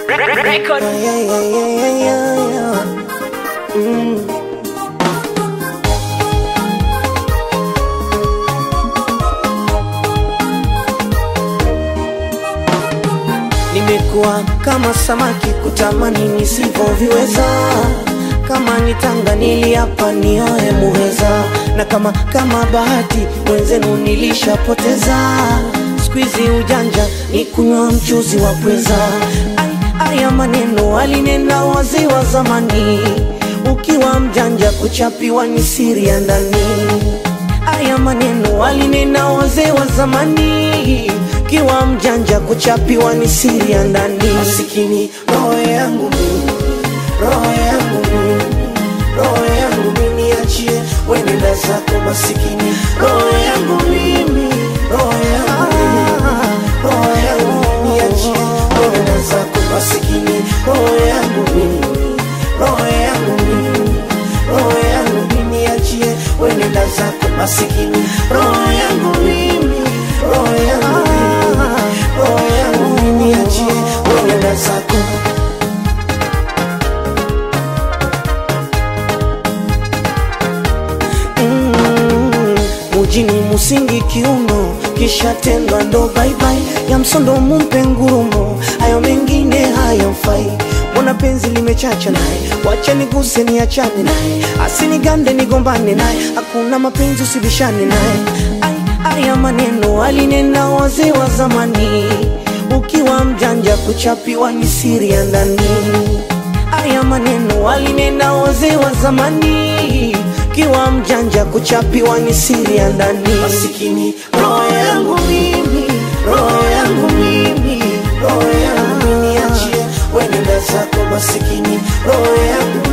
Record. Yeah, yeah, yeah, yeah, yeah. Mm. Nimekuwa kama samaki kutamani nisivyoviweza, kama nitanga niliapa nioe muheza, na kama kama bahati mwenzenu nilishapoteza. Squeezy ujanja ni kunywa mchuzi wa pweza. Ai, Aya maneno alinena wazee wa zamani, ukiwa mjanja kuchapiwa ni siri ya ndani. Aya maneno alinena wazee wa zamani, kiwa mjanja kuchapiwa ni siri ya ndani. Masikini roho yangu mimi, roho yangu mimi, roho yangu mimi, niachie wenenda zako masikini, roho yangu mimi, roho yangu mimi, roho yangu mimi, niachie wenenda zako masikini, roho yangu mimi, roho yangu mimi, roho yangu mimi, niachie wenenda zako masikini, roho yangu mimi, roho yangu mimi, roho yangu mimi, niachie wenenda zako Mm, mujini musingi kiuno kisha tendwa ndo baibai ya msondo mumpe ngurumo hayo mengine hayamfai mbona penzi limechacha naye wacha niguse niachane naye asinigande nigombane naye hakuna mapenzi usibishane naye Ai, aya maneno alinena wazee wa zamani ukiwa mjanja kuchapiwa ni siri ya ndani Aya maneno alinena wazee wa zamani, kiwa mjanja kuchapiwa ni siri ya ndani. Masikini roho yangu mimi, roho yangu mimi, roho yangu mimi, niachie wenenda zako masikini, roho yangu